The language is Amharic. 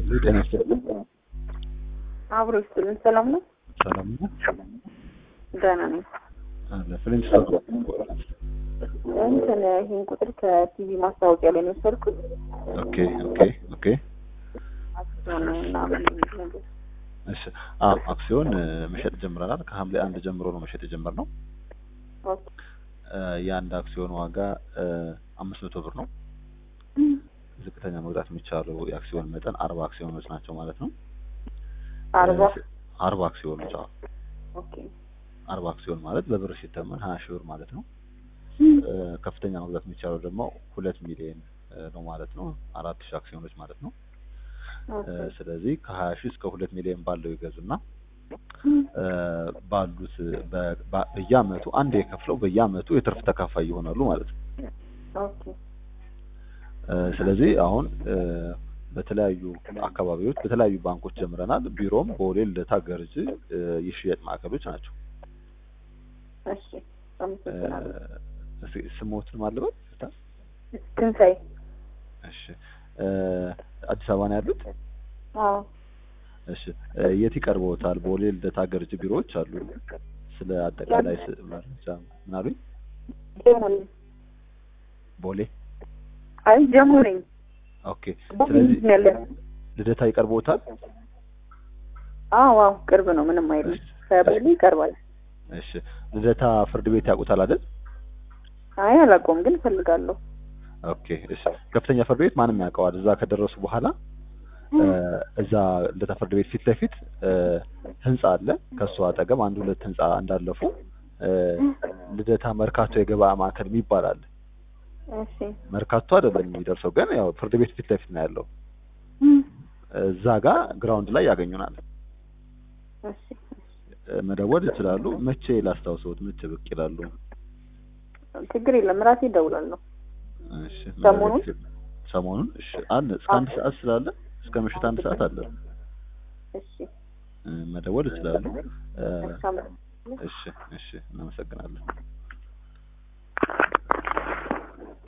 ጤና ይስጥልኝ። አብሮ ይስጥልን። ሰላም ነው? ሰላም ነው? ደህና ነኝ። አለ ፍሬንች ሰው እንትን ይህን ቁጥር ከቲቪ ማስታወቂያ ላይ ነው የወሰድኩት። ኦኬ ኦኬ ኦኬ አክሲዮን ምናምን ነገር እሺ አዎ አክሲዮን እ፣ መሸጥ ጀምረናል። ከሐምሌ አንድ ጀምሮ ነው መሸጥ የጀመርነው። ኦኬ። እ፣ የአንድ አክሲዮን ዋጋ እ፣ አምስት መቶ ብር ነው። ዝቅተኛ መግዛት የሚቻለው የአክሲዮን መጠን አርባ አክሲዮኖች ናቸው ማለት ነው። አርባ እ፣ አርባ አክሲዮኖች አዎ ኦኬ። አርባ አክሲዮን ማለት በብር ሲተመን ሀያ ሺህ ብር ማለት ነው። እ፣ ከፍተኛ መግዛት የሚቻለው ደግሞ ሁለት ሚሊዮን እ፣ ነው ማለት ነው። አራት ሺህ አክሲዮኖች ማለት ነው። እ፣ ኦኬ። ስለዚህ ከሀያ ሺህ እስከ ሁለት ሚሊዮን ባለው ይገዙና እ፣ ባሉት በ- በ- በየአመቱ አንድ የከፍለው በየአመቱ የትርፍ ተካፋይ ይሆናሉ ማለት ነው። ኦኬ። እ፣ ስለዚህ አሁን እ፣ በተለያዩ አካባቢዎች በተለያዩ ባንኮች ጀምረናል። ቢሮም ቦሌ፣ ልደታ፣ ገርጂ እ፣ የሽያጭ ማዕከሎች ናቸው። እሺ። እ፣ አመሰግናለሁ። እስኪ ስሞትን ማለበት ትንሣኤ። እሺ እ፣ አዲስ አበባ ነው ያሉት? አዎ። እሺ እ፣ የት ይቀርበውታል? ቦሌ፣ ልደታ፣ ገርጂ ቢሮዎች አሉ። ስለ አጠቃላይ ስ- መረጃ ምን አሉኝ? ጀሞ ነኝ። ቦሌ አይ ጀሞ ነኝ። ኦኬ። ስለዚህ ነው ያለ። ልደታ ይቀርበውታል? አዎ አዎ፣ ቅርብ ነው። ምንም አይልም። ከቦሌ ይቀርባል። እሺ ልደታ ፍርድ ቤት ያውቁታል አይደል? አይ አላውቀውም፣ ግን እፈልጋለሁ። ኦኬ እሺ። ከፍተኛ ፍርድ ቤት ማንም ያውቀዋል። እዛ ከደረሱ በኋላ እ፣ እዛ ልደታ ፍርድ ቤት ፊት ለፊት እ፣ ህንጻ አለ። ከሱ አጠገብ አንድ ሁለት ህንጻ እንዳለፉ እ፣ ልደታ መርካቶ የገበያ ማዕከል የሚባል አለ። እሺ። መርካቶ አይደለም የሚደርሰው፣ ግን ያው ፍርድ ቤት ፊት ለፊት ነው ያለው። እዛ ጋር ግራውንድ ላይ ያገኙናል። እሺ። እ፣ መደወል ይችላሉ። መቼ ላስታውሰዎት? መቼ ብቅ ይላሉ? ችግር የለም። ራሴ እደውላለሁ። እሺ ሰሞኑን? ሰሞኑን እሺ አለ እስከ አንድ ሰዓት ስላለ እስከ ምሽት አንድ ሰዓት አለ እሺ። እ፣ መደወል ይችላሉ። እ፣ እሺ። አመሰግናለሁ። እሺ እሺ እናመሰግናለን።